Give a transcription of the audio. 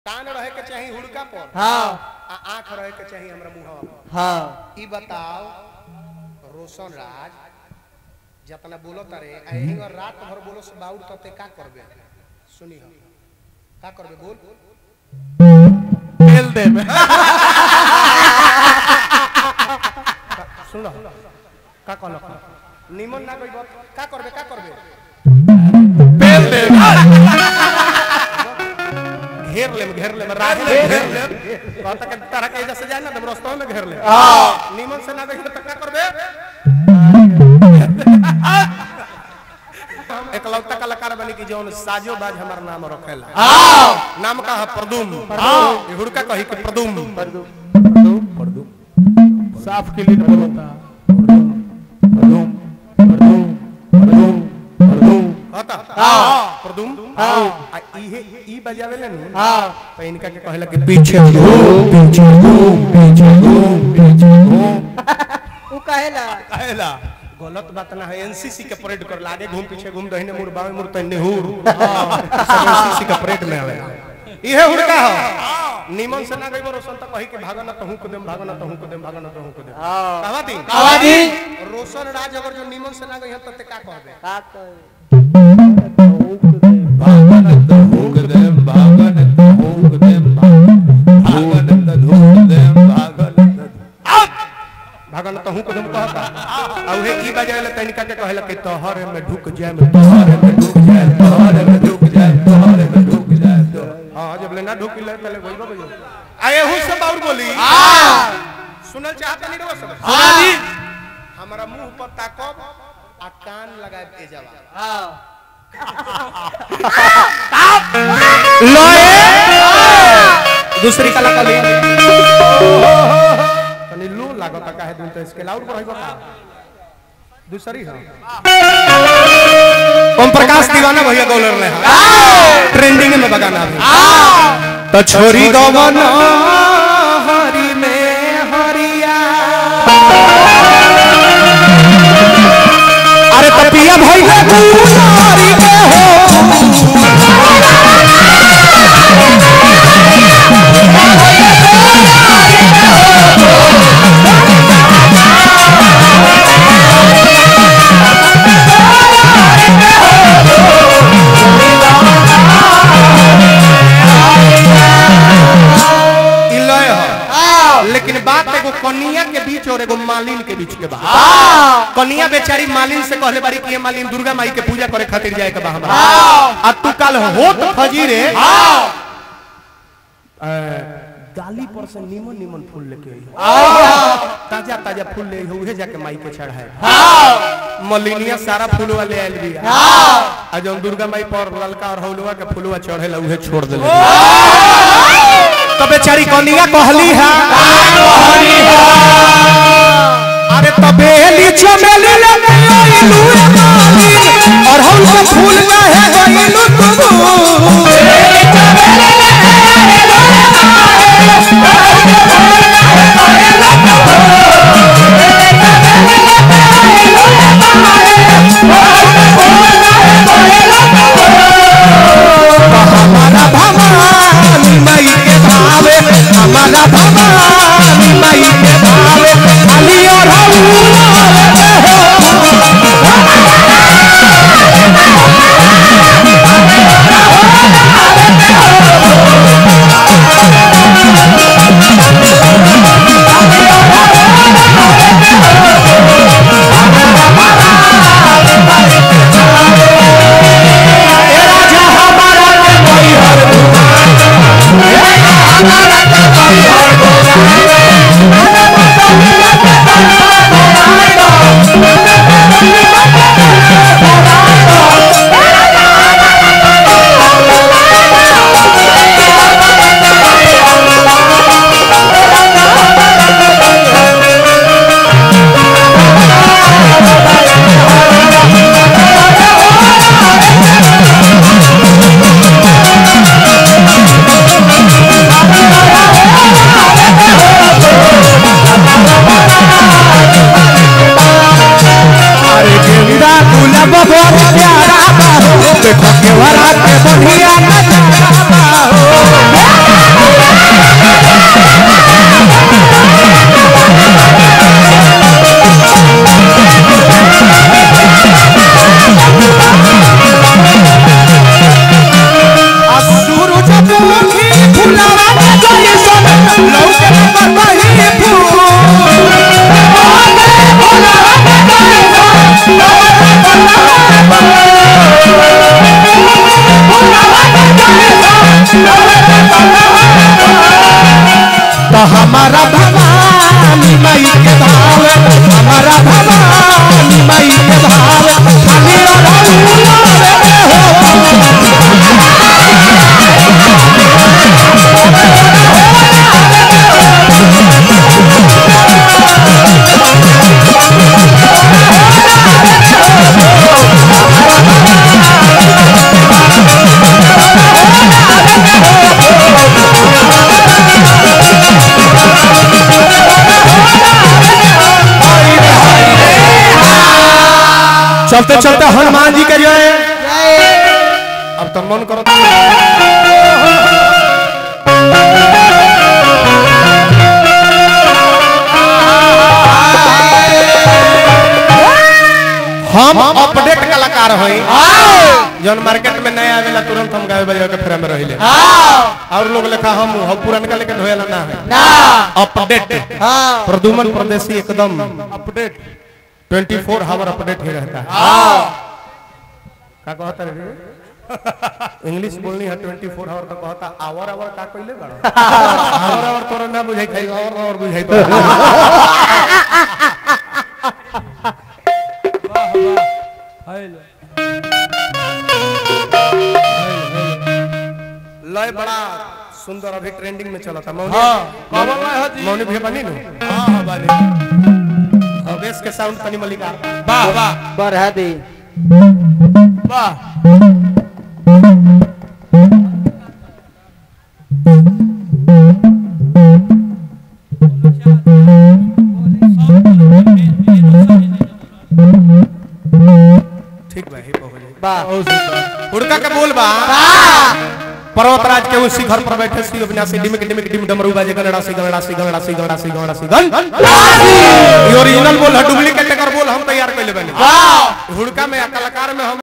कान रहे के चाही हुड़का पर हाँ आ आंख रहे के चाही हमरा मुंहवा पर हाँ ई बताओ रोशन राज जतना बोलो तारे आई और रात भर बोलो से बाउर तते का करबे सुनी हम का करबे बोल पेल दे में सुन लो का कहल निमन ना कइबो का करबे का करबे पेल दे घेर ले घेर ले राज ले घेर ले कहता के तरह के जैसे जाए ना तब रास्ता में घेर ले हाँ निमन से ना कइबो त का करबे एकलौता कलाकार बनी की जौन साजो बाज हमार नाम रखेला हाँ नाम का है प्रदुम ये हुड़का कही के प्रदुम साफ क्लीन बोलता होता हाँ। प्रदुम हाँ। आ इहे ई बजावे ले नु हाँ तो इनका के कहला कि पीछे पीछे घूम पीछे घूम पीछे घूम उ कहेला कहेला गलत बात ना है एनसीसी के परेड कर लागे घूम पीछे घूम दहिने मुड़ बाएं मुड़ तन्ने हुर एनसीसी के परेड में आवे इहे हुड़का हो निमन से ना गइबो रोशन त कही के भागन त हूं को देम भागन त हूं को देम भागन त हूं को देम हाँ कहवा दी आवाजी रोशन राज अगर जो निमन से ना गई त ते का कहबे का कहे भागन त हूं को देम कहता आ उहे ई बजावे ले तनिका के कहला कि तोहरे में ढुक जाए में तोहरे में ढुक जाए तोहरे में ढुक जाए तोहरे में ढुक जाए तो हां जब ले ना ढुक ले पहले गइबो गइबो आए हूं सब और बोली सुनल चाहता नहीं रो सब आवाजी हमारा मुंह पर ताकब आ कान लगाए ए जवाब हाँ दूसरी कला कली तनी लो लागत काहे दिन तो इसके लाउड पर होइबो का दूसरी हां ओम प्रकाश दीवाना भैया गौलर ले ट्रेंडिंग में बगाना भी तो छोरी गवन हरी में हरिया अरे तपिया भैया कुमारी के हो ई लय ह लेकिन बात एगो कनिया के बीच और एगो मालिन के बीच के बात कनिया बेचारी मालिन से कहले बारी कि ये मालिन दुर्गा माई के पूजा करे खातिर जाए के बा हमरा आ तू कल होत फजीरे ए, डाली पर से निमन निमन फूल लेके आई ताजा ताजा फूल ले आई उहे जाके माई के चढ़ाए मलिनिया सारा फूल वाले आयल भी आ जौन दुर्गा माई पर ललका और हौलवा के फूलवा चढ़ेला उहे छोड़ देले तो बेचारी कनिया कहली है अरे तबेली चमेली लगे आइलू रे मालिन और हम के फूल काहे गइलू तू हमारा भवानी माई के भावे हमारा भवानी माई के भावे अली और राजा हमारा के कोई हर चलते चलते हनुमान जी के जय अब तो मन करो हम अपडेट कलाकार हई जौन मार्केट में नया आवेला तुरंत हम गावे बजावे के फेरा में रहिले और लोग लेखा हम हम पुरानका लेके ढोएला ना है अपडेट प्रदुमन प्रदेशी एकदम अपडेट 24 हावर अपडेट ही रहता है का कहता रे इंग्लिश बोलनी है 24 हावर तो कहता आवर आवर का कइले बड़ा आवर आवर तोरा ना बुझाई खाई आवर आवर बुझाई तो लय बड़ा सुंदर अभी ट्रेंडिंग में चला था मौनी मौनी भैया बनी नु हां हां बनी अब बेस के साउंड तनी मलिका वाह वाह बढ़ा दी वाह ठीक बा ही हो जाई वाह उड़का के बोल बा पर्वतराज के उस शिखर पर बैठे सी अविनाशी डिमिक डिमिक डिम डमरू बाजे गणड़ा सी गणड़ा सी गणड़ा सी गणड़ा सी गणड़ा सी गण ये ओरिजिनल बोल है डुप्लीकेट कर बोल हम तैयार कर ले बनी हुड़का में कलाकार में हम